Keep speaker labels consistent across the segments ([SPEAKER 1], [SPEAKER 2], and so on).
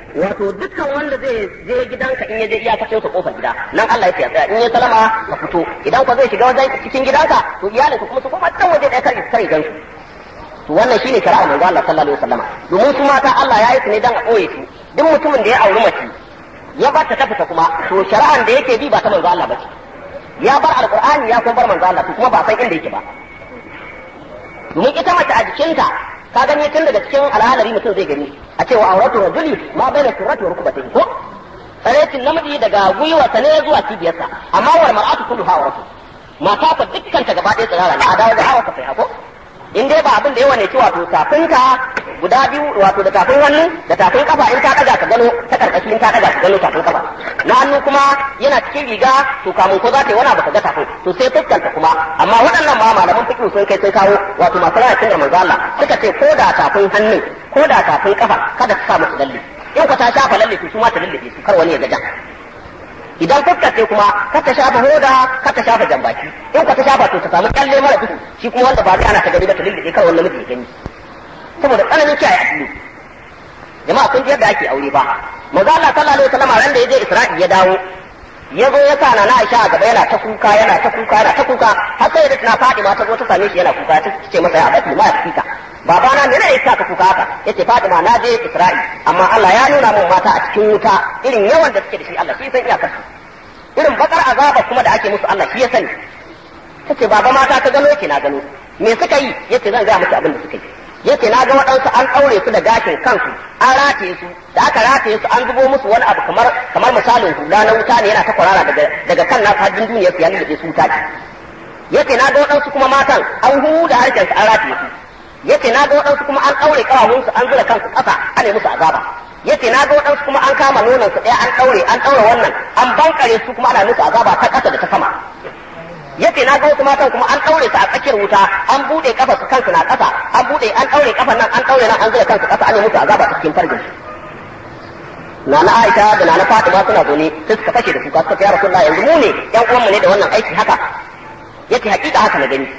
[SPEAKER 1] wato dukkan wanda zai je gidanka in ya je iyakacin sa kofar gida nan Allah ya tsaya in ya salama ka fito idan ka zai shiga wajen cikin gidanka to iyalinka kuma su koma can waje ɗaya kar kar gan su to wannan shine shari'a manzo Allah sallallahu alaihi wasallama domin su mata Allah ya yi su ne dan a ɓoye su duk mutumin da ya auri mace ya bar ta ta fita kuma to shari'an da yake bi ba ta manzo Allah ba ce ya bar alqur'ani ya kuma bar manzo Allah to kuma ba san inda yake ba domin ita mace a jikinta ka gani tun daga cikin al'adari mutum zai gani a cewa auratu rajuli ma baina surrati wa rukbatihi ko tsarecin namiji daga gwiwarsa ne zuwa cibiyarsa amma wal mar'atu kulluha auratu mata fa dukkan ta gaba ɗaya tsirara ne a dawo da hawa ka sai ko in dai ba abin da yawa ne ci wato tafinka guda biyu wato da tafin hannu da tafin kafa in ta daga ka gano ta karkashi in ta daga ka gano tafin kafa na hannu kuma yana cikin riga to kamun ko za ta yi wani abu ka ga tafin to sai fuskanta kuma amma waɗannan ma malaman fiqh sun kai sai kawo wato masu rayar cin manzo Allah suka ce ko da tafin hannun ko da tafin kafa kada ka sa musu lalle in ka ta shafa lalle to su ma ta lalle su kar wani ya gaja idan fuskar ce kuma ka ta shafa hoda ka ta shafa jambaki in ka ta shafa to ta samu kyalle mara duhu shi kuma wanda ba zai ana ta gani ba ta lulluɓe kar wani namiji ya gani saboda tsananin kiyaye addini jama'a kun ji yadda ake aure ba manzo Allah sallallahu alaihi wasallam ran da yaje Isra'i ya dawo ya zo ya sa na Aisha a gaba yana ta kuka yana ta kuka yana ta kuka har sai da tana Fatima ta zo ta same shi yana kuka ta ce masa ya abati ma ya fika babana me ne yasa ka kuka haka yace Fatima na je Isra'i amma Allah ya nuna min mata a cikin wuta irin yawan da suke da shi Allah shi san iyakar su irin bakar azaba kuma da ake musu Allah shi ya sani tace baba mata ka gano ki na gano me suka yi yace zan ga miki abin da suka yi yace na ga waɗansu an ɗaure su da gashin kansu an rataye su da aka rataye su an zubo musu wani abu kamar kamar misalin hula na wuta ne yana ta kwarara daga daga kan nasu hajjin duniyar su ya nuna su wuta ce yace na ga waɗansu kuma matan an huda harshen su an rataye su yace na ga waɗansu kuma an ɗaure ƙawahun su an zura kansu ƙasa ana musu azaba yace na ga waɗansu kuma an kama nonon su ɗaya an ɗaure an ɗaure wannan an bankare su kuma ana musu azaba ta ƙasa da ta sama yace na ga wasu matan kuma an ɗaure su a tsakiyar wuta an buɗe kafa su kansu na ƙasa an buɗe an ɗaure kafa nan an ɗaure nan an zura kansu ƙasa ana musu azaba ta cikin farjin su Nana Aisha da Nana Fatima suna zaune sai suka fashe da kuka suka ce ya Rasulullah yanzu mu ne ƴan uwanmu ne da wannan aiki haka yace hakika haka na gani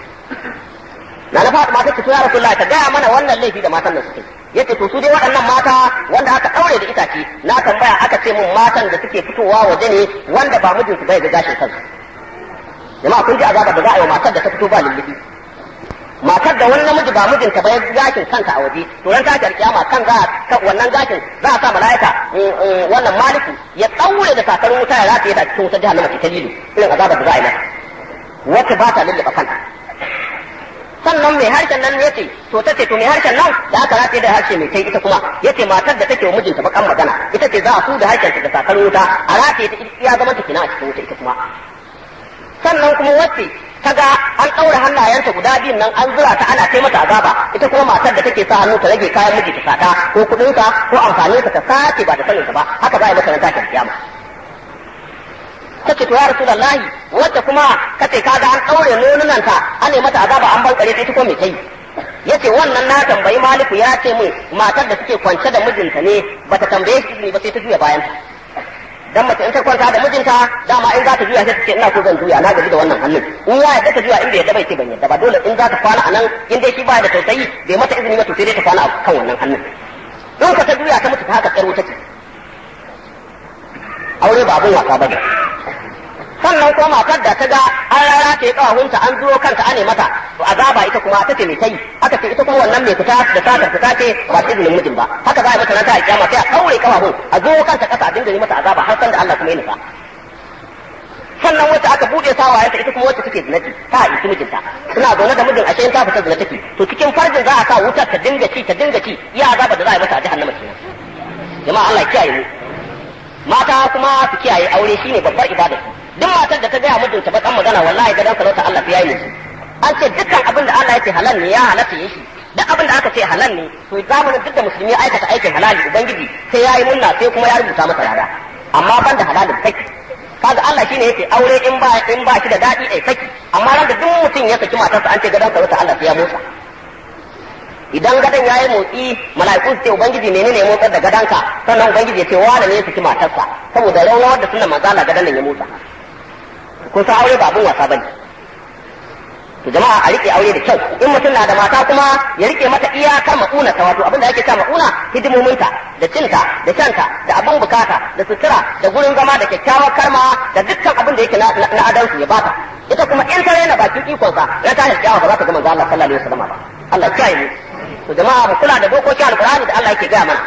[SPEAKER 1] na na Fatima ta ce to ya Rasulullah ta gaya mana wannan laifi da matan nan suke yace to su dai waɗannan mata wanda aka ɗaure da itace na tambaya aka ce mun matan da suke fitowa waje ne wanda ba mijinsu bai ga gashin kansu jama'a kun ji azaba da za a yi wa matar da ta fito ba lullubi matar da wani namiji ba mijinta ba ya gashin kanta a waje to ran tashar kiyama kan za a wannan gashin za a sa malaika wannan maliki ya ɗaure da sakar wuta ya rataye da cikin wutar jahannama ta lilu irin azabar da za a yi mata wacce ba ta lulluɓa kanta sannan mai harshen nan yace to tace to mai harshen nan da aka rataye da harshe mai kai ita kuma yace matar da take wa mijinta bakan magana ita ce za a su da harshen ta da sakar wuta a rataye ta ya zama ta kina a cikin wuta ita kuma sannan kuma wacce ta ga an ɗaura hannayenta guda biyun nan an zura ta ana kai mata azaba ita kuma matar da take sa hannu ta rage kayan miji ta sata ko kuɗinsa ko amfaninsa ta sace ba da saninsa ba haka za a yi mata ran tashin kiyama kace to ya rasulullahi wacce kuma kace kaga an ɗaure nonunanta an yi mata azaba an bankare ta ita ko me kai yace wannan na tambayi maliku ya ce min matar da suke kwance da mijinta ne bata tambaye shi ba sai ta juya bayanta dan mace in ta kwanta da mijinta dama in za ta juya sai ta ce ina so zan juya na gaji da wannan hannun in ya yadda ta juya in bai yadda bai ce ban yadda ba dole in za ta kwana a nan in dai shi baya da tausayi bai mata izini ba to sai dai ta kwana a kan wannan hannun in ka ta juya ta mutu ta haka tsaro take aure ba abin wasa bane sannan kuma matar da ta ga an rara ta yi kawahunta an zuro kanta ane mata to azaba ita kuma ta ce mai tai aka ce ita kuma wannan mai fita da satar fita ce ba ta izinin mijin ba haka za a yi mata ranta a kiyama sai a kaure kawahun a zo kanta kasa a dinga yi mata azaba har san da Allah kuma ya nufa sannan wacce aka bude sawayenta ita kuma wacce take zinaci ta isi mijinta suna zaune da mijin ashe ta fita zina take to cikin farjin za a sa wutar ta dinga ci ta dinga ci iya azaba da za a yi mata a jahannama kenan jama'a Allah ya kiyaye mu mata kuma su kiyaye aure shine babbar ibada duk matar da ta gaya mijinta bakan magana wallahi gadan sarauta Allah ya yi musu an ce dukkan abin da Allah ya ce halal ne ya halatta yi shi duk abin da aka ce halal ne to zamanin duk da musulmi aikata aikin halali ubangiji sai ya yi munna sai kuma ya rubuta masa rada amma ban da halalin saki kaga Allah shine yake aure in ba in ba shi da dadi ai saki amma ran da duk mutum ya saki matarsa an ce gadan sarauta Allah sai ya motsa idan gadon ya yi motsi mala'iku su ce ubangiji menene ya motsar da gadonka sannan ubangiji ya ce wane ne ya saki matarsa saboda rawar da suna manzala gadon nan ya motsa kun san aure ba abin wasa bane to jama'a a rike aure da kyau in mutum na da mata kuma ya rike mata iyakar ma'una ta wato abin da ake cewa ma'una hidimominta da cinta da shanta da abin bukata da sutura da gurin zama da kyakkyawar karma da dukkan abin da yake na adansu ya bata ita kuma in ta raina bakin ikonsa ya ta hirkiyawa ba za ta ga manzo Allah sallallahu alaihi wasallam ba Allah ya kiyaye mu to jama'a mu kula da dokokin alqur'ani da Allah yake gaya mana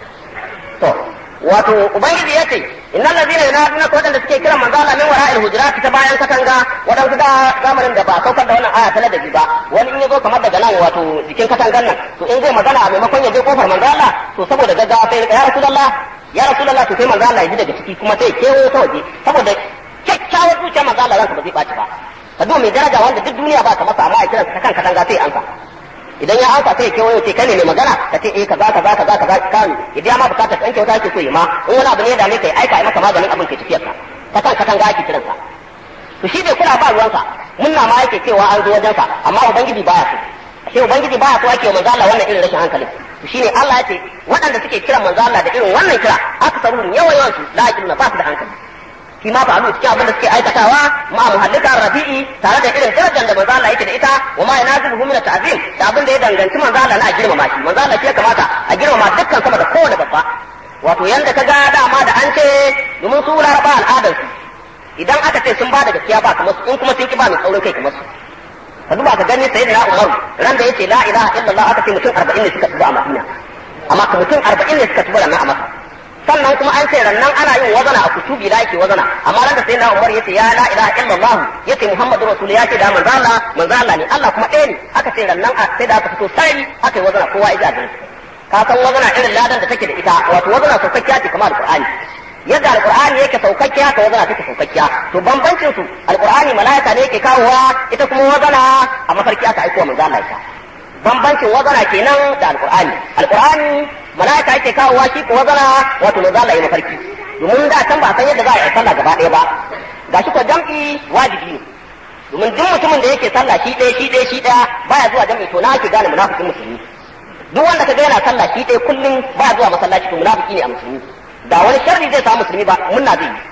[SPEAKER 1] to wato ubangiji yace innal ladina yunaduna ko wadanda suke kiran manzo Allah min wara'il hujurat ta bayan katanga wadansu da zamanin da ba saukar da wannan aya ta ladabi ba wani in yazo kamar daga nan wato jikin katangan nan to in zai magana a maimakon ya je kofar manzo Allah to saboda gaggawa sai ya rasulullah ya rasulullah to sai manzo Allah ya ji daga ciki kuma sai kewo ta waje saboda kyakkyawar zuciyar manzo Allah ranka ba zai baci ba ka duba mai daraja wanda duk duniya ba ta masa amma a kiransa ta kan katanga sai ansa idan ya amsa sai ya kewayo ce kai ne mai magana ka ce eh kaza kaza kaza kaza kan idan ma bukatar ɗan kyauta yake so yi ma in wani abu ne da mai kai aika ai maka maganin abin ke tafiyar ka ta kan katanga ake kiran sa to shi bai kula ba ruwansa munna ma yake cewa an zo wajensa amma ubangiji baya so sai ubangiji baya so ake manzo Allah wannan irin rashin hankali to shine Allah ya ce waɗanda suke kiran manzo Allah da irin wannan kira aka saru yawan yawan su la yaqiluna ba su da hankali shi ma fa'alu cikin abin da suke aikatawa ma muhallika rabi'i tare da irin darajar da manzo Allah yake da ita wa ma yanazibuhu min ta'zim da abin da ya danganci manzo Allah na a girmama shi manzo Allah shi ya kamata a girmama dukkan sama da kowane babba wato yanda kaga dama da an ce domin su laraba al'adar su idan aka ce sun ba da gaskiya ba kamar su in kuma sun ki ba mai saurin kai kamar su ka duba ka gani sayyidina Umar ran da yace la ilaha illallah aka ce mutum 40 ne suka tuba a Madina amma mutum 40 ne suka tuba nan a Makka sannan kuma an ce rannan ana yin wazana a kutubi da ake wazana amma ran da sai na Umar yace ya la ilaha illallah yace Muhammadu rasul ya ce da manzo Allah manzo Allah ne Allah kuma ɗaya ne aka ce rannan sai da aka fito sai aka yi wazana kowa ya ji ka san wazana irin ladan da take da ita wato wazana saukakkiya ce kamar alqur'ani yadda alqur'ani yake saukakkiya haka wazana take saukakkiya to bambancin su alqur'ani malaika ne yake kawowa ita kuma wazana a mafarki aka aiko manzo Allah ita bambancin wazana kenan da alqur'ani alqur'ani malaika yake kawowa shi ko wazana wato manzo Allah ya mafarki domin da can ba san yadda za a yi sallah gaba ɗaya ba gashi ko jam'i wajibi ne domin duk mutumin da yake sallah shi ɗaya shi ɗaya shi ɗaya baya zuwa jam'i to na ake gane munafikin musulmi duk wanda kaga yana sallah shi ɗaya kullum baya zuwa masallaci to munafiki ne a musulmi da wani sharri zai samu musulmi ba munna zai yi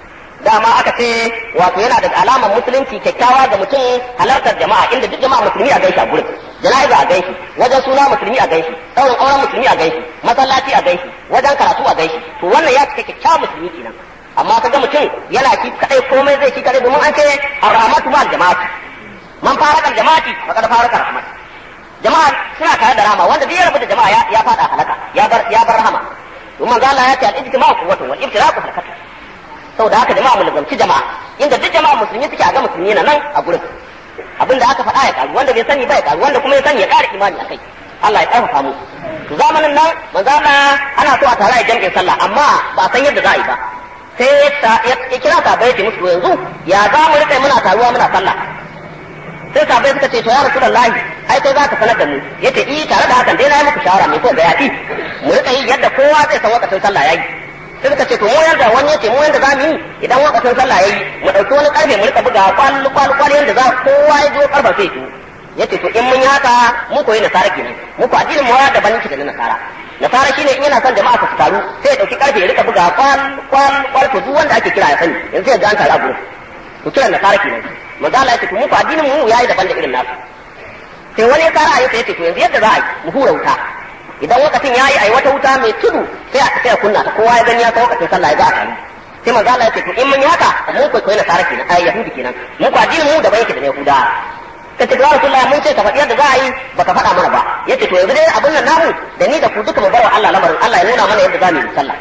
[SPEAKER 1] dama aka ce wato yana da alamar musulunci kyakkyawa ga mutum halartar jama'a inda duk jama'a musulmi a gaishe a gurin jana'iza a gaishe wajen suna musulmi a gaishe ɗaurin auren musulmi a gaishe masallaci a gaishe wajen karatu a gaishe to wannan ya cika kyakkyawan musulmi kenan amma kaga mutum yana shi kadai komai zai shi kadai domin an ce arhamatu ma jama'ati man faraka jama'ati faqad faraka rahmat jama'a suna tare da rahama wanda duk ya rabu da jama'a ya fada halaka ya bar ya bar rahama domin manzo Allah ya ce al-ijtima'u quwwatun wal iftiraqu halakatun saboda haka jama'a mu lazamci jama'a inda duk jama'a musulmi suke a ga musulmi na nan a gurin abinda aka faɗa ya karu wanda bai sani ba ya karu wanda kuma ya sani ya ƙara imani akai Allah ya ƙarfafa mu to zamanin nan manzo Allah ana so a tare a jam'in sallah amma ba san yadda za a yi ba sai ya kira sahabbai ya musu yanzu ya za mu rika muna taruwa muna sallah sai sahabbai suka ce to ya rasulullahi ai kai za ka sanar da mu yace eh tare da hakan dai na yi muku shawara mai ko ga yaɗi mu rika yi yadda kowa zai san wakacin sallah yayi sai suka ce to mu yanda wani yace mu yanda za mu yi idan wakacin sallah yayi mu dauki wani karfe mu rika buga kwal kwal kwal yanda za kowa ya zo karfa sai to yace to in mun yi haka mu koyi nasara kenan mu ko addinin mu ya daban yake da nasara nasara shine in yana son jama'a su taru sai ya dauki karfe ya rika buga kwal kwal kwal to duk wanda ake kira ya sani yanzu ya ga an taru a gurin to kiran nasara kenan manzo Allah yace to mu ko addinin mu yayi daban da irin nasu sai wani ya kara ayyuka yace to yanzu yadda za a yi mu hura wuta idan lokacin yayi ai wata wuta mai tudu sai a sai a kunna ta kowa ya gani ya san lokacin sallah ya za a taru sai manzo Allah yace to in mun yi haka mu ko koyi nasara kenan ai yahudi kenan mu ko addinin mu daban yake da yahuda kace ya rasulullah mun ce ka faɗi yadda za a yi baka faɗa mana ba yace to yanzu dai abin nan namu da ni da ku duka mu barwa Allah lamarin Allah ya nuna mana yadda za mu yi sallah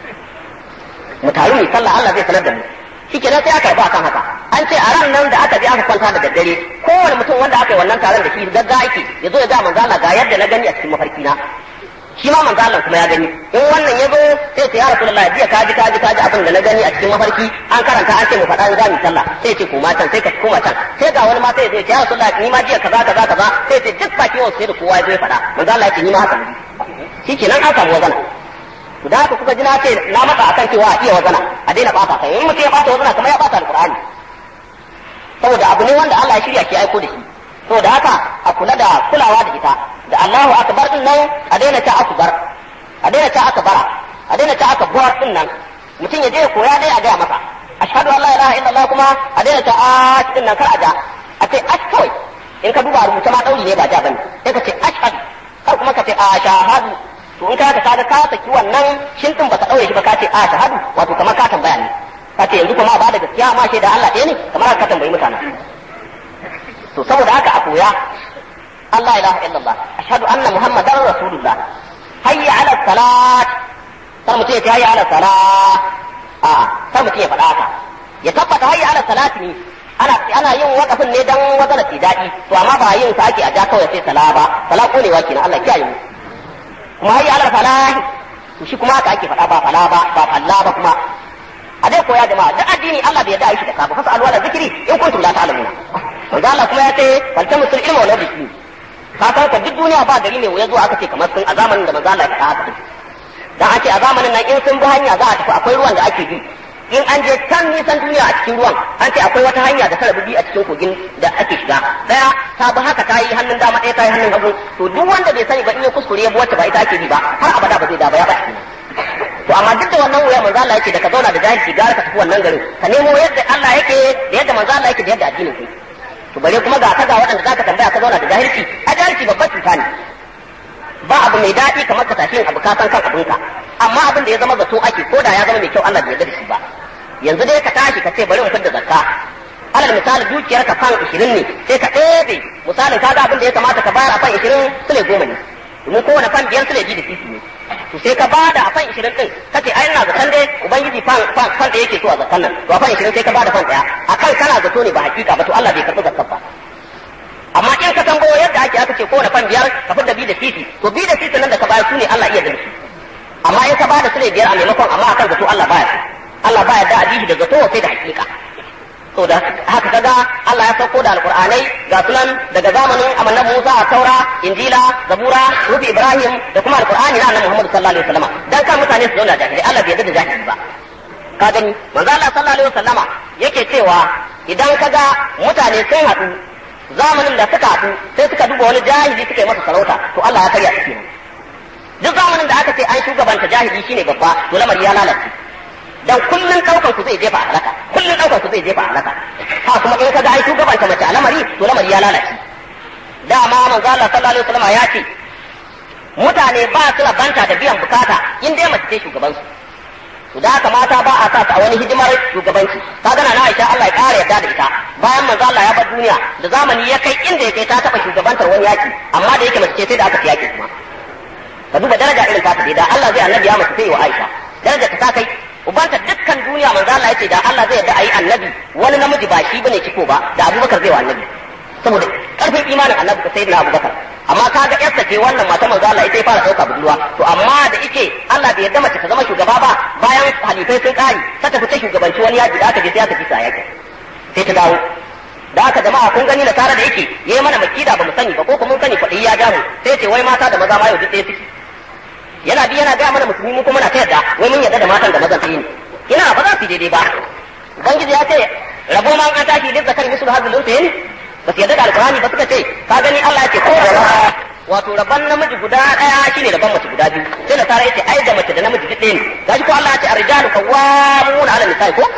[SPEAKER 1] mu taru mu sallah Allah zai sanar da mu shikenan sai aka ba kan haka an ce a ran nan da aka je aka kwanta da daddare kowane mutum wanda aka yi wannan taron da shi gagga yake ya zo ya ga manzo Allah ga yadda na gani a cikin mafarki na shi ma manzo Allah kuma ya gani in wannan ya zo sai ce ya rasulullah jiya ka ji ka ji ka ji abin da na gani a cikin mafarki an karanta an ce mu faɗa za mu sallah sai ce koma can sai ka koma can sai ga wani ma sai ya ce ya rasulullah ni ma jiya kaza kaza kaza sai ce duk baki wasu sai da kowa ya zo ya faɗa manzo Allah ya ce ni ma haka shi kenan an samu wazana to da haka kuka ji na ce na matsa akan cewa a iya wazana a daina ɓata kai in mutum ya ɓata wazana kamar ya ɓata alqur'ani saboda abu ne wanda Allah ya shirya ke aiko da shi saboda haka a kula da kulawa da ita da Allahu akbar din nan a daina ta akbar a daina ta akbara a daina ta akbar din nan mutum ya je ya koya dai a gaya masa ashhadu an la ilaha illallah kuma a daina ta a din nan kar a ja a ce ash kawai in ka duba rubuta ma dauri ne ba ja bane sai ka ce ashhadu kar kuma ka ce ashahadu to in ka ka kaga ka saki wannan shin din baka daure shi ba ka ce ashahadu wato kamar ka tambaya ne ka ce yanzu kuma ba da gaskiya ma da Allah ɗaya ne kamar ka tambayi mutane to saboda haka a koya Allah ilaha illallah ashhadu anna muhammadar rasulullah hayya ala salat kar mutum ya ce hayya ala salat a kar mutum ya faɗa haka ya tabbata hayya ala salat ne ana ana yin wakafin ne dan wazana ti daɗi to amma ba yin sa ake a ja kawai sai sala ba sala konewa kenan Allah kiyaye mu kuma hayya ala falah to shi kuma haka ake faɗa ba fala ba ba falla ba kuma a dai koya jama'a duk addini Allah bai yarda a yi shi da kafa fasa alwala zikiri in kuntum la ta'lamuna manzo Allah kuma ya ce faltamusul ilma wala bisu ka san ka duk duniya ba gari mai wuya zuwa aka ce kamar sun a zamanin da manzo Allah ya faɗa haka dan ake a zamanin nan in sun bi hanya za a tafi akwai ruwan da ake bi in an je can nisan duniya a cikin ruwan an ce akwai wata hanya da ta rabu a cikin kogin da ake shiga daya ta bi haka ta yi hannun dama ɗaya ta yi hannun hagu to duk wanda bai sani ba in ya kuskure ya bi wacce ba ita ake bi ba har abada ba zai da ba ya ba to amma duk da wannan wuya manzo Allah yake da ka zauna da jahilci gara ka tafi wannan garin ka nemo yadda Allah yake da yadda manzo Allah yake da yadda addinin ku to bare kuma ga ka ga waɗanda zaka tambaya ka zauna da jahilci a jahilci babbar cuta ne ba abu mai daɗi kamar ka tafi abu ka san kan abinka amma abin da ya zama zato ake ko da ya zama mai kyau Allah bai yarda da shi ba yanzu dai ka tashi ka ce bari mu da zakka alal misali dukiyar ka fan 20 ne sai ka ɗebe misalin kaga abin da ya kamata ka bayar a fan 20 sule goma ne domin kowane fan biyar sule biyu da sisi ne to sai ka bada a fan 20 din kace ai ina zaton dai ubangiji fan fan fan da yake so a zakkan nan to a fan 20 sai ka bada fan daya akan kana zato ne ba hakika ba to Allah bai karɓi zakkar ba amma in ka tambayo yadda ake aka ce kowane fan biyar ka fitar da bi da sisi to bi da sisi nan da ka bayar su ne Allah iya da su amma in ka bada sule biyar a maimakon amma akan zato Allah baya su Allah baya da ajihi da zato sai da hakika to da haka kaga Allah ya sauko da alqur'anai ga sunan daga zamanin annabi Musa a Taura Injila Zabura Rufi Ibrahim da kuma alqur'ani na annabi Muhammad sallallahu alaihi wasallam dan kan mutane su zauna jahili Allah bai yarda da jahili ba ka gani manzo Allah sallallahu alaihi wasallama yake cewa idan kaga mutane sun haɗu zamanin da suka haɗu sai suka duba wani jahili suka yi masa sarauta to Allah ya karya su duk zamanin da aka ce an shugabanta jahili shine babba to lamari ya lalace dan kullun daukan ku zai jefa a halaka kullun daukan ku zai jefa a halaka ha kuma in ka ga ai shugabanta mace a lamari to lamari ya lalace dama manzo Allah sallallahu alaihi wasallam ya ce mutane ba su rabanta da biyan bukata in dai mace ce shugaban su to da haka mata ba a sa su a wani hidimar shugabanci ka gana na Aisha Allah ya kare yadda da ita bayan manzo Allah ya bar duniya da zamani ya kai inda ya kai ta taba shugabantar wani yaki amma da yake mace ce sai da aka fi yaki kuma ka duba daraja irin ta da Allah zai annabi ya mace sai wa Aisha daraja ta kai ubanta dukkan duniya manzo Allah yace da Allah zai yarda ayi annabi wani namiji ba shi bane ciko ba da Abubakar zai wa annabi saboda karfin imanin annabi da sayyidina Abubakar amma kaga yarsa ce wannan mata manzo Allah ita ya fara dauka budurwa to amma da yake Allah bai yarda mace ta zama shugaba ba bayan halifai sun kare ta tafi ta shugabanci wani yaji da aka je sai aka kisa yake sai ta dawo da aka jama'a kun gani da tare da yake yayi mana makida ba mu sani ba ko kuma mun sani kwaɗayi ya jamu sai ce wai mata da maza ma yau duk ɗaya suke yana bi yana gaya mana musulmi mu kuma na ta yadda wai mun yadda da matan da mazan ne ina ba za su daidai ba ubangiji ya ce rabo ma an tashi duk zakar musul hazul unsayin ba su yadda da alqur'ani ba suka ce ka gani Allah ya ce ko wato rabban namiji guda daya shine rabban mace guda biyu sai da tare yace ai da mace da namiji duk ɗaya ne gashi ko Allah ya ce ar-rijalu qawwamuna 'ala nisa'i ko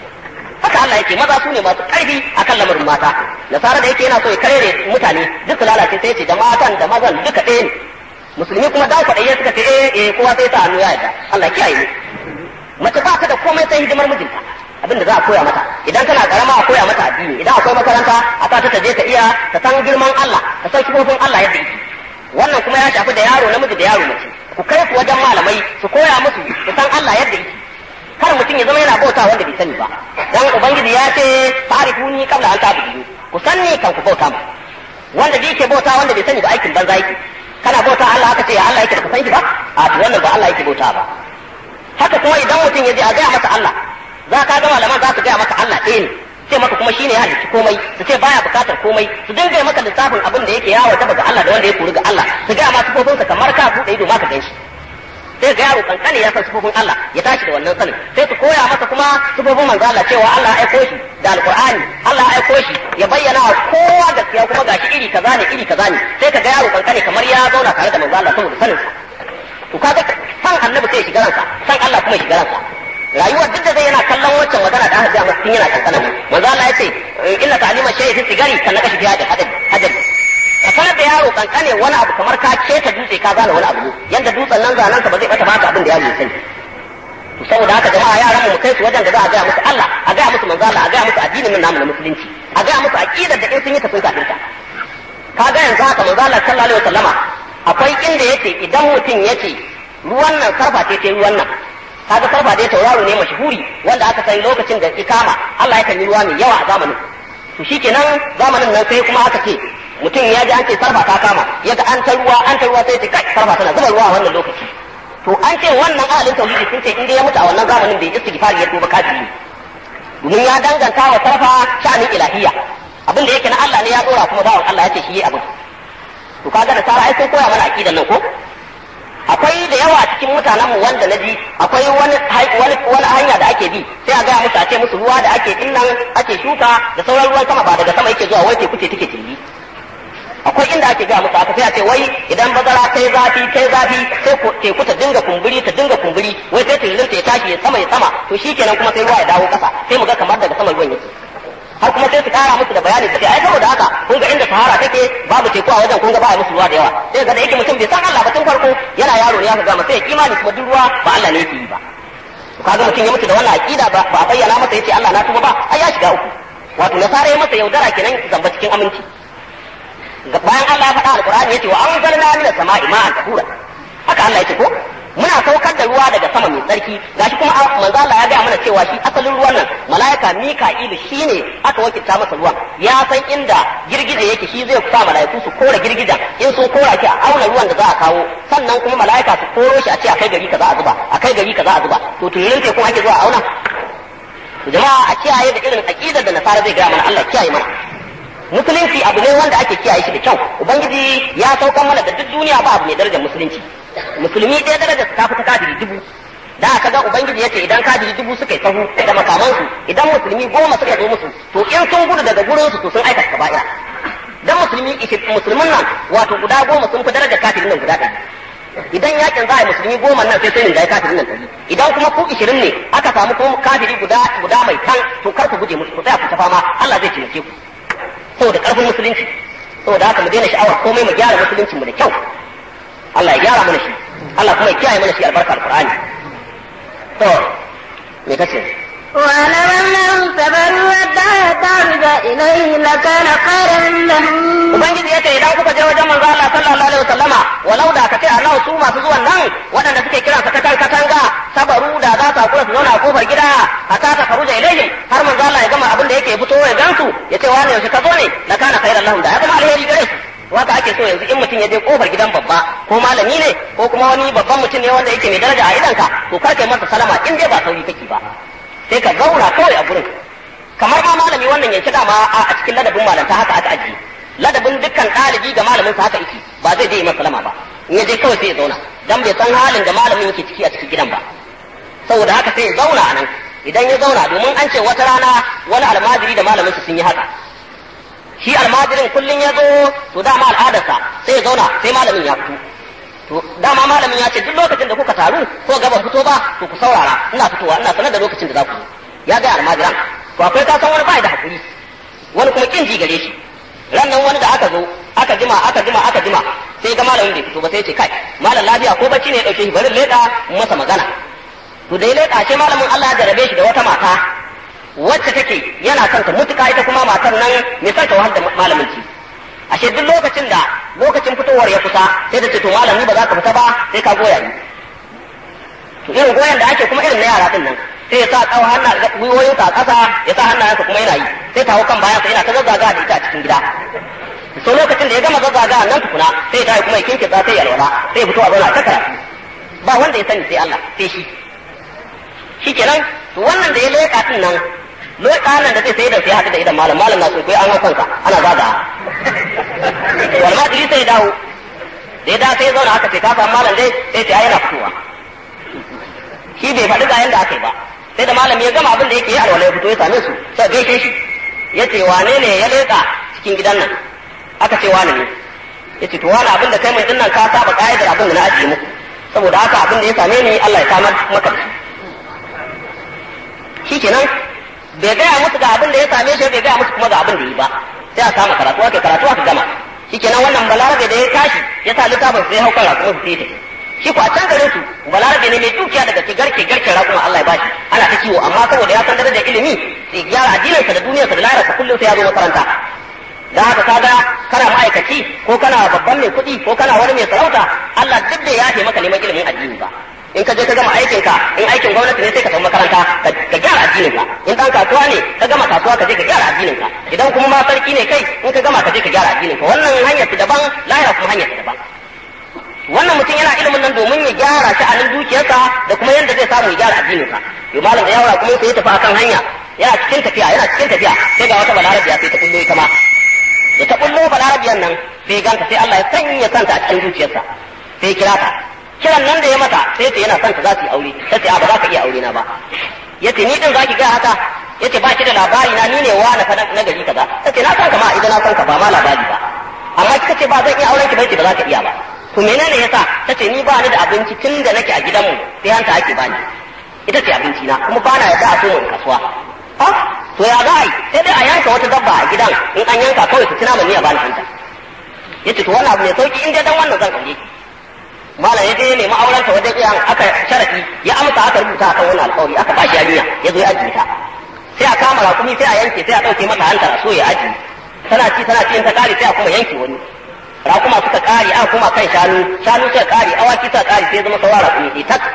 [SPEAKER 1] haka Allah yake maza su ne masu ƙarfi akan lamarin mata nasara da yake yana so ya karere mutane duk lalace sai ya ce da matan da mazan duka ɗaya ne musulmi kuma dan kwaɗaye suka ce eh eh kowa sai ta hannu ya yarda Allah kiyaye ne mace ba ta da komai sai hidimar mijinta abinda za a koya mata idan kana karama a koya mata addini idan akwai makaranta a sa ta je ta iya ta san girman Allah ta san sifofin Allah yadda yake wannan kuma ya shafi da yaro namiji da yaro mace ku kai ku wajen malamai su koya musu su san Allah yadda yake kar mutum ya zama yana bauta wanda bai sani ba dan ubangiji ya ce ta'rifuni qabla an ta'budu ku sanni kan ku bauta mu wanda bai ke bauta wanda bai sani ba aikin banza yake kana bauta Allah aka ce ya Allah yake da san shi ba a to wannan ba Allah yake bauta ba haka kuma idan mutum ya je a gaya masa Allah za ka ga malaman za su gaya maka Allah ɗaya ne sai maka kuma shine ya halicci komai su ce baya bukatar komai su dinga maka lissafin abin da yake yawo ta ga Allah da wanda ya kori ga Allah su gaya ma sifofinsa kamar ka buɗe ido ma ka ganshi sai ga yaro kankane ya san sifofin Allah ya tashi da wannan sanin sai su koya masa kuma sifofin manzo Allah cewa Allah ya aiko shi da alqur'ani Allah ya aiko shi ya bayyana wa kowa gaskiya kuma gashi iri kaza ne iri kaza ne sai ka ga yaro kankane kamar ya zauna tare da manzo Allah saboda sanin sa to kaga san annabi sai ya shiga ransa san Allah kuma ya shiga ransa rayuwar duk da zai yana kallon waccan magana da aka ga masa tun yana kankana manzo Allah ya ce inna ta'lima shay'i fi sigari kan naka shi fi hadal hadal ka sanar da yaro kankane wani abu kamar ka keta dutse ka gane wani abu yanda dutsen nan zanen ka ba zai bata baka abin da yaro ya sani to saboda haka jama'a yaran mu kai su wajen da za a gaya musu Allah a gaya musu manzo Allah a gaya musu addinin nan namu na musulunci a gaya musu aqidar da in sun yi ta sun kafirta ka ga yanzu haka manzo Allah sallallahu alaihi wasallama akwai inda yace idan mutum yace ruwan nan sarfa ce ce ruwan nan kaga sarfa dai tauraro ne mashhuri wanda aka sani lokacin da ikama Allah yakan yi ruwa mai yawa a zamanin to shikenan zamanin nan sai kuma aka ce mutum ya ji an ce sarfa ta kama yaga an ta ruwa an ta ruwa sai ce kai sarfa tana zuba ruwa a wannan lokaci to an ce wannan ahalin tauhidi sun ce in dai ya mutu a wannan zamanin bai istighfari ya tuba kafiri domin ya danganta wa sarfa sha'anin ilahiyya abin da yake na Allah ne ya dora kuma bawan Allah ya ce shi yi abin to kaga da sara ai sai koya mana aqidan nan ko akwai da yawa cikin mutanen mu wanda naji akwai wani wani wani hanya da ake bi sai a gaya musu a ce musu ruwa da ake dinnan ake shuka da sauran ruwan sama ba daga sama yake zuwa wai teku ce take tilli akwai inda ake gaya musu aka sai a ce wai idan bazara kai zafi kai zafi sai teku ta dinga kumburi ta dinga kumburi wai sai tiririn ta ya tashi ya sama ya sama to shikenan kuma sai ruwa ya dawo kasa sai mu ga kamar daga sama ruwan yake har kuma sai su kara musu da bayani su ce ai saboda haka kun ga inda sahara take babu teku a wajen kun ga ba musu ruwa da yawa sai ga da yake mutum bai san Allah ba tun farko yana yaro ne ya ga masa ya kimani kuma duk ruwa ba Allah ne yake yi ba kaga mutum ya mutu da wannan aqida ba ba bayyana masa yace Allah na tuba ba ai ya shiga uku wato nasara ya masa yaudara kenan zamba cikin aminci bayan Allah ya faɗa alqur'ani yace wa anzalna minas sama'i ma'an tahura haka Allah yace ko muna saukar da ruwa daga sama mai tsarki gashi kuma manzo Allah ya ga mana cewa shi asalin ruwan nan malaika Mika'ilu shine aka wakilta masa ruwan ya san inda girgije yake shi zai sa malaiku su kora girgijen in sun kora shi a auna ruwan da za a kawo sannan kuma malaika su koro shi a ce akai gari kaza a zuba akai gari kaza a zuba to tunanin sai kuma ake zuwa auna to jama'a a kiyaye da irin aqidar da nasara zai ga mana Allah kiyaye mana musulunci abu ne wanda ake kiyaye shi da kyau ubangiji ya saukan mana da duk duniya ba abu mai darajar musulunci musulmi ɗaya darajar ta fita kafiri dubu da aka ga ubangiji yace idan kafiri dubu suka yi sahu da makamansu idan musulmi goma suka zo musu to in sun gudu daga gurin su to sun aikata kaba'ira dan musulmi musulmin nan wato guda goma sun fi darajar kafirin nan guda ɗaya idan yakin za a yi musulmi goma nan sai sai rinjaye kafirin nan ɗari idan kuma ku ishirin ne aka samu kuma kafiri guda guda mai tan to kar ku guje musu ku tsaya ku ta fama Allah zai taimake ku saboda karfin musulunci saboda haka mu daina sha'awar komai mu gyara musuluncin mu da kyau Allah ya gyara mana shi Allah kuma ya kiyaye mana shi albarka alqur'ani to me kace
[SPEAKER 2] ولو أنهم صبروا حتى تعرض إليه لكان خيرا لهم
[SPEAKER 1] Ubangiji ya ce idan kuka je wajen manzo Allah sallallahu alaihi wasallama walau da ka ce Allah su masu zuwan nan waɗanda suke kiran sa katan katanga sabaru da za su hakura su zauna a kofar gida hatta ta faruja ilaihim har manzo Allah ya gama abin da yake fito ya gansu ya ce wani yaushe ka zo ne la kana khairan lahum da ya zama alheri gare su waka ake so yanzu in mutum ya je kofar gidan babba ko malami ne ko kuma wani babban mutum ne wanda yake mai daraja a idanka to kar kai masa salama in dai ba sauri kake ba sai ka zauna kawai a gurin kamar ma malami wannan yanke dama a cikin ladabin malanta haka aka ajiye ladabin dukkan ɗalibi ga malamin sa haka yake ba zai je masa salama ba in ya je kawai sai ya zauna dan bai san halin da malamin yake ciki a cikin gidan ba saboda haka sai ya zauna a nan idan ya zauna domin an ce wata rana wani almajiri da malamin su sun yi haka shi almajirin kullum ya zo to dama al'adarsa sai ya zauna sai malamin ya fito to dama malamin ya ce duk lokacin da kuka taru ko gaba fito ba to ku saurara ina fitowa ina sanar da lokacin da za ku ya ga almajiran to akwai ka san wani bai da hakuri wani kuma kin ji gare shi ran nan wani da aka zo aka jima aka jima aka jima sai ga malamin bai fito ba sai ya ce kai malam lafiya ko bacci ne ya dauke shi bari leda masa magana to da ya leda ce malamin Allah ya jarabe shi da wata mata wacce take yana son ta mutuka ita kuma matar nan mai son ta wahal da malamin ci ashe duk lokacin da lokacin fitowar ya kusa sai da ce to malami ba za ka fita ba sai ka goya ni to irin goyon da ake kuma irin na yara din nan sai ya sa kawo hannu gwiwoyinsa a ƙasa ya sa hannayensa kuma yana yi sai ta hau kan bayansa yana ta zazzaga da ita a cikin gida so lokacin da ya gama zazzaga nan tukuna sai ya tashi kuma ya kinke za sai ya alwala sai ya fito a zauna ta karatu ba wanda ya sani sai Allah sai shi shikenan to wannan da ya leƙa din nan leƙa nan da zai sai da sai haɗu da idan malam malam na so kai an hau kanka ana zaga wal madri sai dawo da ya da sai zauna aka ce ka samu malam dai sai ce ai yana fitowa shi bai faɗi ga yanda aka yi ba sai da malami ya gama abin da yake yi alwala ya fito ya same su sai gaishe shi ya ce wane ne ya leƙa cikin gidan nan aka ce wane ne ya ce to wani abin da kai mai dinnan ka saba ƙa'idar abin da na ajiye muku saboda haka abin da ya same ni Allah ya samar maka da shi shikenan bai gaya musu ga abin da ya same shi bai gaya musu kuma ga abin da yi ba sai a kama karatu aka karatu aka gama shikenan wannan balarabe da ya tashi ya sa littafin sai hau kan raƙuma su sai tafi shi ko a can garin su balarabe ne mai dukiya daga ke garke garke raƙuma Allah ya bashi ana ta kiwo amma saboda ya san darajar ilimi sai gyara addininsa da duniyarsa da lahirarsa kullum sai ya zo makaranta da haka kaga kana ma'aikaci ko kana babban mai kuɗi ko kana wani mai sarauta Allah duk da ya maka neman ilimin addini ba in ka je ka gama aikin ka in aikin gwamnati ne sai ka tafi makaranta ka gyara addinin ka in dan kasuwa ne ka gama kasuwa ka je ka gyara addinin ka idan kuma ma sarki ne kai in ka gama ka je ka gyara addinin ka wannan hanyar ta daban lahira kuma hanyar ta daban wannan mutum yana ilimin nan domin ya gyara sha'anin dukiyarsa da kuma yadda zai samu ya gyara addinin sa to malam da yawara kuma sai ya tafi akan hanya yana cikin tafiya yana cikin tafiya sai ga wata balarabiya sai ta kullo ita ma da ta kullo balarabiyan nan sai ganta sai Allah ya sanya kanta a cikin zuciyarsa sai kira ta kiran nan da ya mata sai ta yana son ta za su yi aure ta ce a ba za ka iya aure na ba yace ni din zaki ga haka yace ba ki da labari na ni ne wa na fada na gari kaza ta ce na san ka ma idan na san ka ba ma labari ba amma kika ce ba zan iya auren ki bai ce ba za ka iya ba to menene yasa ta ce ni ba ni da abinci tun da nake a gidanmu sai hanta ake bani ita ce abinci na kuma ba na yarda a so kasuwa ha to ya za a yi sai dai a yanka wata dabba a gidan in an yanka kawai su tuna ban iya bani hanta yace to wannan abu ne sauki in dai dan wannan zan aure ki malam ya je ya nemi auren ta wajen iyayen aka sharafi ya amsa aka rubuta akan wannan alƙawari aka ba shi yarinya ya zo ya ajiye ta sai a kama rakumi sai a yanke sai a ɗauke mata hantar a so ya ajiye tana ci tana ci in ta ƙare sai a kuma yanke wani rakuma suka ƙare aka kuma kan shanu shanu suka ƙare awaki suka ƙare sai zama sauran rakumi sai tak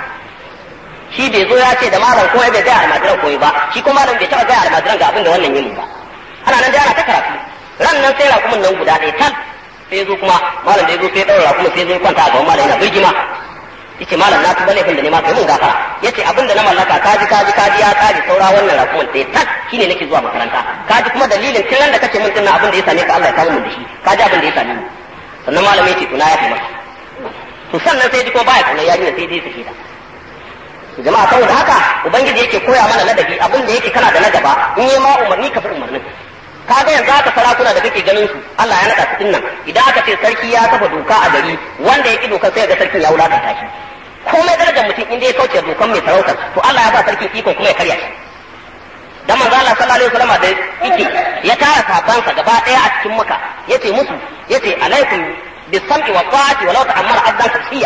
[SPEAKER 1] shi bai zo ya ce da malam ko bai gaya almajiran koyi ba shi ko malam bai taɓa gaya almajiran ga abin da wannan yin ba ana nan da ana ta karatu ran nan sai rakumin nan guda ɗaya tal sai zo kuma malam da ya zo sai daura kuma sai zo kwanta a gaban malam yana birgima yace malam na tuba laifin da ne ma kai mun gafara yace abin da na mallaka kaji kaji kaji ya kaji saura wannan rakuman sai tak shine nake zuwa makaranta kaji kuma dalilin tun da kace mun dinnan abin da ya same ka Allah ya kawo mun da shi kaji abin da ya same ni sannan malam yace to na yafe maka to sannan sai ji ko baya kana yarinya sai dai sake ta jama'a saboda haka ubangiji yake koya mana ladabi abin da yake kana da na gaba in yi ma umarni ka fi umarnin ka ga yanzu haka sarakuna da kake ganin su Allah ya naɗa su nan idan aka ce sarki ya kafa doka a gari wanda ya ki dokar sai ga sarkin ya wulakanta shi komai darajar mutum inda ya kauce dokan mai sarautar to Allah ya ba sarkin ikon kuma ya karya shi dan manzo Allah sallallahu alaihi wasallam da yake ya tara sabansa gaba daya a cikin maka yace musu yace alaikum bisam'i wa ta'ati walau ta'ammara abdan tafsiya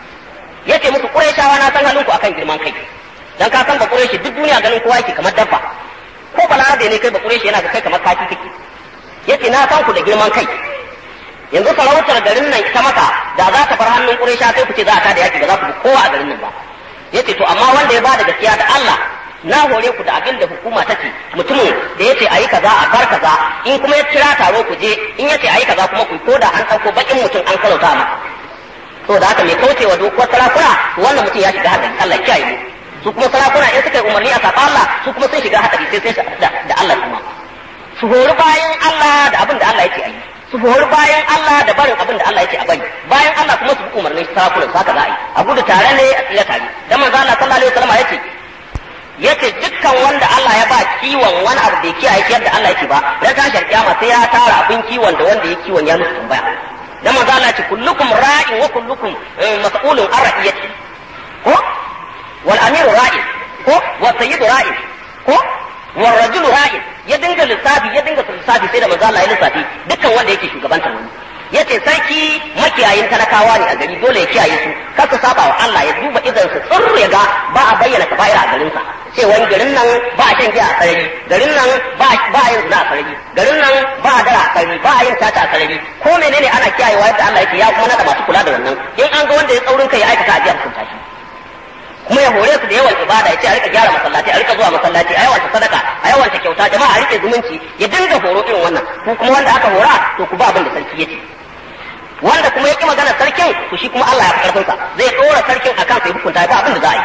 [SPEAKER 1] yace musu quraishawa na san halinku akan girman kai dan ka san ba quraishi duk duniya ganin kowa yake kamar dabba ko balarabe ne kai ba quraishi yana ga kai kamar kaki kake yace na san ku da girman kai yanzu sarautar garin nan ita maka da za ta bar hannun quraisha sai ku ce za a tada yaki ba za ku bi kowa a garin nan ba yace to amma wanda ya bada gaskiya da Allah na hore ku da abin da hukuma ta ce mutumin da yace ayi kaza a bar kaza in kuma ya kira taro ku je in yace ayi kaza kuma ku ko da an dauko bakin mutum an kalauta maka to da haka mai kaucewa dokuwar sarakuna wannan mutum ya shiga hadari Allah kiyaye mu su kuma sarakuna in suka yi umarni a saba Allah su kuma sun shiga hadari sai sai da, da Allah kuma su hori bayan Allah da abin da Allah yake ayi su hori bayan Allah da barin abin da Allah yake a bari bayan Allah kuma su bi umarnin sarakunan haka za a yi a gudu tare ne a tsira tare dan manzo Allah sallallahu alaihi wasallam yace yace dukkan wanda Allah ya ba kiwon wani abu da kiyaye yadda Allah yake ba dan tashar kiyama sai ya tara abin kiwon da wanda ya kiwon ya musu tambaya dan manzo Allah ce kullukum ra'in wa kullukum mas'ulun an ra'iyati ko wal amiru ra'in ko wa sayyidu ra'in ko wa rajulu ra'in ya dinga lissafi ya dinga lissafi sai da manzo Allah ya lissafi dukkan wanda yake shugabantar wani yace sarki makiyayin talakawa ne a gari dole ya kiyaye su kar su saba wa Allah ya duba idan su tsirru ya ga ba a bayyana kaba'ira a garin sa cewa garin nan ba a shan giya a sarari garin nan ba ba yin zina a sarari garin nan ba a dara a sarari ba a yin tata a sarari ko menene ana kiyayewa yadda Allah yake ya kuma nada masu kula da wannan in an ga wanda ya tsaurin kai ya aikata a jiya hukunta shi kuma ya hore su da yawan ibada ya ce a rika gyara masallaci a rika zuwa masallaci a yawanta sadaka a yawanta kyauta jama'a a rike zumunci ya dinga horo irin wannan ko kuma wanda aka hora to ku ba abin da sarki ya ce wanda kuma ya ki magana sarkin to shi kuma Allah ya fi karfinsa zai ɗora sarkin akan sai hukunta ba abin da za a yi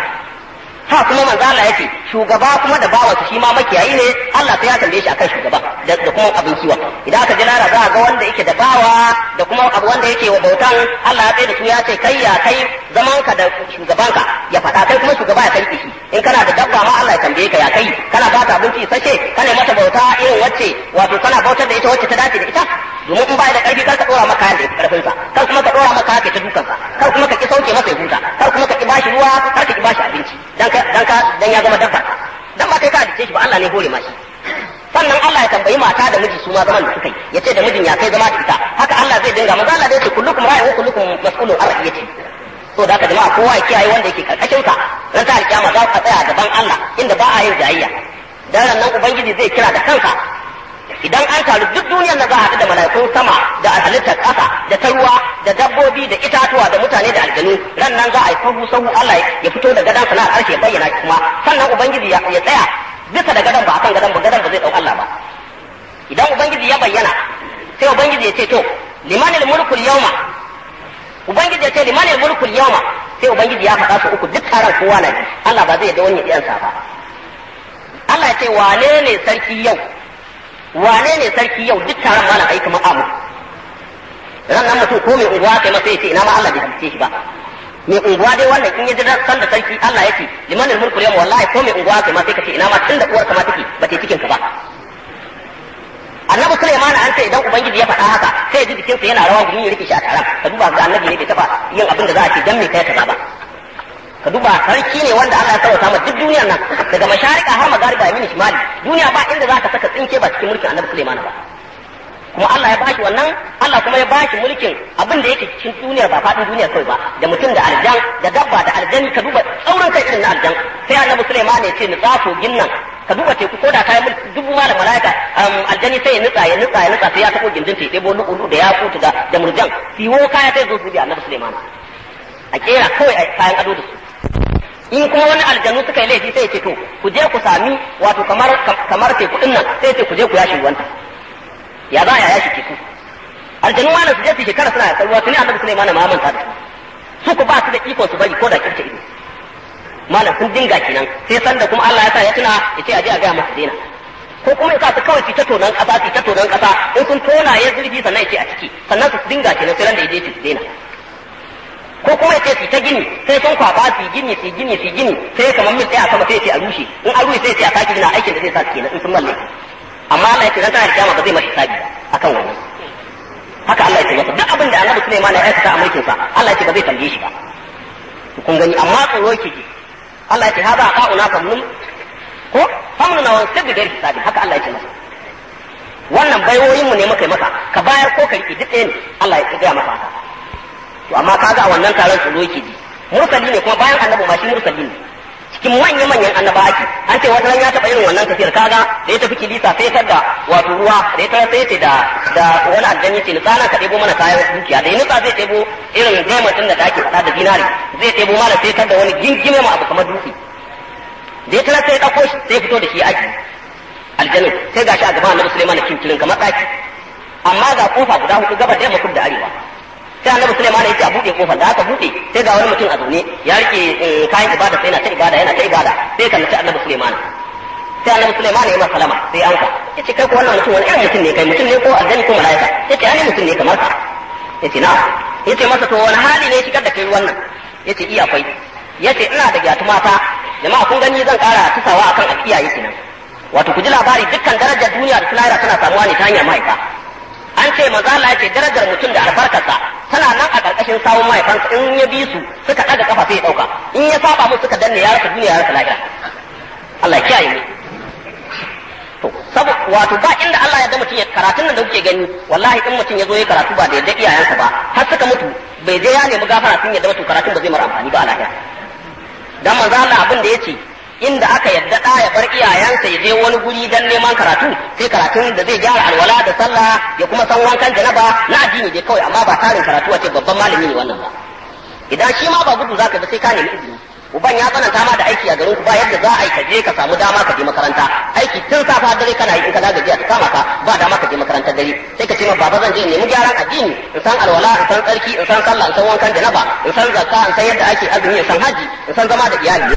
[SPEAKER 1] ha kuma manzo Allah yake shugaba kuma da bawa shi ma makiyayi ne Allah sai ya tambaye shi akan shugaba da kuma abin kiwon idan aka ji lara za a ga wanda yake da bawa da kuma abu wanda yake wa bautan Allah ya tsaye da su ya ce kai ya kai zaman ka da shugabanka ya faɗa kai kuma shugaba ya kai shi in kana da dabba ma Allah ya tambaye ka ya kai kana ba ta abinci sashe kana mata bauta irin wacce wato kana bautar da ita wacce ta dace da ita domin in ba da karfi kar ka dora maka yanda yake karfin sa kar kuma ka dora maka yake ta dukan sa kar kuma ka ki sauke masa ya huta kar kuma ka ki bashi ruwa kar ka ki bashi abinci dan ka dan ka dan ya zama dabba dan ba kai ka dace halicce shi ba Allah ne hore ma shi sannan Allah ya tambayi mata da miji su ma zaman da suka yi ya ce da mijin ya kai zama da ita haka Allah zai dinga maza Allah zai ce kullukum ra'in wa kullukum mas'ulun an ra'iyati to da haka jama'a kowa ya kiyaye wanda yake karkashin ka ran ta alkiyama za ka tsaya gaban Allah inda ba a yin jayayya dan nan ubangiji zai kira da kansa idan an taru duk duniyar na za a haɗu da mala'ikun sama da halittar ƙasa da ta ruwa da dabbobi da itatuwa da mutane da aljanu ran nan za a yi sahu sahu Allah ya fito da gadan sana harshe bayyana kuma sannan ubangiji ya tsaya bisa da gadan ba akan gadan ba gadan ba zai dau Allah ba idan ubangiji ya bayyana sai ubangiji ya ce to limanil mulkul yawma ubangiji ya ce limanil mulkul yawma sai ubangiji ya faɗa su uku duk taron kowa na ji Allah ba zai yarda wani ya sa ba Allah ya ce wane ne sarki yau wane ne sarki yau duk taron malam ai kamar amu ran nan mutum ko mai unguwa kai masa yace ina ma Allah bai halice shi ba mai unguwa dai wannan in ya ji san da sarki Allah yake limanil mulku yawm wallahi ko mai unguwa kai ma sai kace ina ma tunda uwar ka ma take ba ta cikin ka ba annabi Sulaiman an ce idan ubangiji ya faɗa haka sai ya ji jikinsa yana rawa gumi ya rike shi a taron ka duba ga annabi ne bai taba yin abin da za a ce dan me kai kaza ba ka duba sarki ne wanda Allah ya sauta ma duk duniyar nan daga masharika har magariba ya mini shimali duniya ba inda za ka saka tsinke ba cikin mulkin annabi Sulaiman ba kuma Allah ya bashi wannan Allah kuma ya bashi mulkin abin da yake cikin duniyar ba faɗin duniyar kawai ba da mutum da aljan da dabba da aljani ka duba tsaurin kai irin na aljan sai annabi Sulaiman ya ce nutsa kogin nan ka duba teku ko da kayan mulki dubu ma da malaika aljani sai ya nutsa ya nutsa ya nutsa sai ya taɓo gindin ta ya ɗebo lu'ulu da ya kutu da da murjan siwo kaya sai zo su bi annabi Sulaiman a kera kawai kayan ado da su in kuma wani aljanu suka yi laifi sai ya ce to ku je ku sami wato kamar kamar teku din nan sai ya ce ku je ku yashi ruwanta ya za ya yashi teku aljanu malam su je su shekara suna yakan ruwa tuni annabi Sulaiman ma manta da su su ku ba su da ikon su bari ko da kirce ido malam sun dinga kenan sai sanda kuma Allah ya sa ya tuna ya ce a je a gaya masu daina ko kuma ya sa su kawai su ta tonon kasa su ta tonon kasa in sun tona ya zurfi sannan ya ce a ciki sannan su dinga kenan sai ran da ya je su daina ko kuma yace su ta gini sai sun kwaba su gini su gini su gini sai kamar mil ɗaya sama sai yace a rushe in an rushe sai yace a sake gina aikin da zai sa su kenan in sun malle amma Allah yace dan tana da kiyama ba zai masa sabi akan wannan haka Allah yace masa duk abin da Annabi Sulaiman ya aikata a mulkin sa Allah yace ba zai tambaye shi ba kun gani amma tsoro yake ji Allah yace hada qa'una famnun ko famnun wa sabbi gari hisabi haka Allah yace masa wannan baiwoyin mu ne muka yi maka ka bayar ko ka rike duk ɗaya ne Allah ya gaya masa haka to amma kaga a wannan taron tsoro yake ji mursali ne kuma bayan annabi ma shi mursali ne cikin manyan manyan annaba ake an ce wata ya taɓa irin wannan tafiyar kaga da ya tafi kilisa sai ta da wato ruwa da ya ta sai ce da da wani aljanni ce nutsa ka ɗebo mana kayan dukiya da ya nutsa zai ɗebo irin diamond ɗin da ake faɗa da dinari zai ɗebo mana sai ta da wani gingime ma abu kamar dutse da ya tara sai ya ɗauko shi sai ya fito da shi aji aljannin sai gashi a gaban annabi Sulaiman da kinkirin kamar ɗaki amma ga kofa guda hudu gabar da yamma kudu da arewa sai annabi Sulaiman ya ce a buɗe kofar da aka buɗe sai ga wani mutum a zaune ya rike kayan ibada sai yana ta ibada yana ta ibada sai ka nace annabi Sulaiman sai annabi Sulaiman ya masa salama sai an ka yace kai ko wannan mutum wani irin mutum ne kai mutum ne ko aljanni ko malaika yace ani mutum ne kamar ka yace na yace masa to wani hali ne shigar da kai wannan yace iya akwai yace ina da gyatu mata jama'a kun gani zan kara tusawa akan akiyaye kenan wato ku ji labari dukkan darajar duniya da lahira tana samuwa ne ta hanyar mahaifa an ce maza Allah ya ce darajar mutum da albarkarsa tana nan a ƙarƙashin sawun mahaifansa in ya bi su suka ɗaga kafa sai ya ɗauka in ya saba musu suka danne ya rasa duniya ya rasa lahira Allah ya kiyaye mu to saboda wato ba inda Allah ya da mutum ya karatun nan da kuke gani wallahi in mutum ya zo ya karatu ba da yadda iyayensa ba har suka mutu bai je ya nemi gafara sun yadda mutum karatun ba zai mara amfani ba a lahira dan manzo Allah abin da yace inda aka yadda ɗa ya bar iyayensa ya je wani guri dan neman karatu sai karatun da zai gyara alwala da sallah ya kuma san wankan janaba na addini dai kawai amma ba tarin karatu wace babban malami ne wannan ba idan shi ma ba gudu zaka ba sai ka nemi izini uban ya tsananta ma da aiki a garin ku ba yadda za a yi ka je ka samu dama ka je makaranta aiki tun safa dare kana yi in ka za gajiya ta kama ka ba dama ka je makarantar dare sai ka ce ma baba zan je in nemi gyaran addini in san alwala in san tsarki in san sallah in san wankan janaba in san zakka in san yadda ake azumi in san haji in san zama da iyali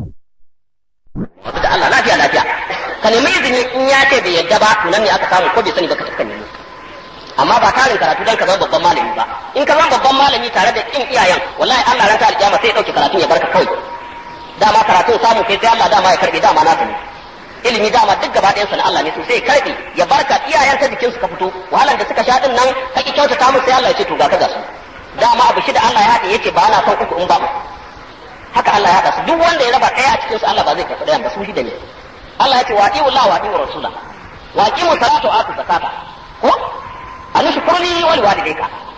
[SPEAKER 1] wato da Allah lafiya lafiya ka nemi izini in ya ce bai yadda ba to nan ne aka samu ko bai sani ba ka tafi nemi amma ba tarin karatu dan ka zama babban malami ba in ka zama babban malami tare da kin iyayen wallahi Allah ran ta alkiyama sai ya dauke karatun ya barka kawai dama karatun samu kai sai Allah dama ya karbe dama na ne ilimi dama duk gaba ɗayan na Allah ne so sai ya karbe ya barka iyayen ta jikin su ka fito wahalan da suka sha din nan ka ki kyautata musu sai Allah ya ce to ga ka ga su dama abu shi da Allah ya haɗe yace ba na son uku in ba haka Allah ya haɗa su duk wanda ya raba ɗaya a cikin su Allah ba zai karɓi ɗayan ba su shi da ne Allah ya ce wa ati'u Allah wa ati'u rasula wa aqimu salata wa atu zakata ko an shukurli wa liwalidayka